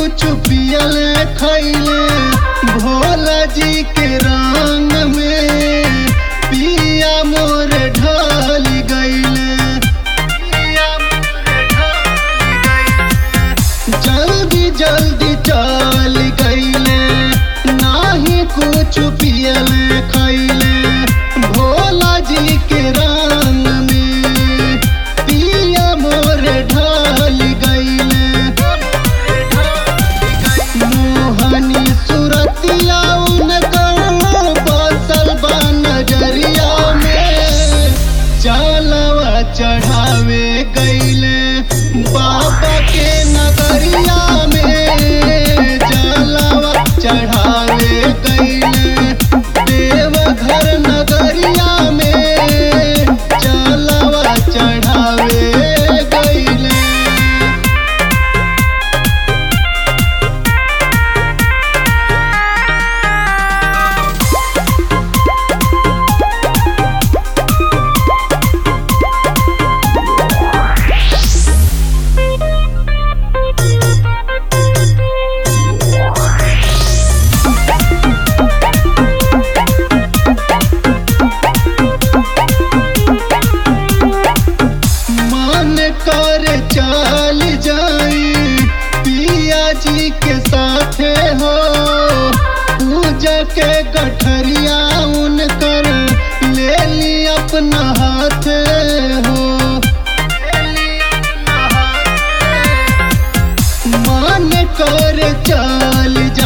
कुछ पियल खैले भोला जी के रंग में पिया मोर ढल गईले पिया मोर ढल गईले। जल्दी जल्दी चल गईले नाही कुछ पियल खैले भोला जी के रंग में पिया मोर ढल गईले मोहनी सुरतिया उनकर बसल बा नजरिया में चलवा चढ़ावे गईले बाबा के नगरिया में चलवा चढ़ावे गईले देवघर नगरिया में चलवा चढ़ावे गईले मन कर चल जाई पिया जी के साथे हो पूजा के गठरिया उनकर ले ली अपना हाथ हो मन कर चल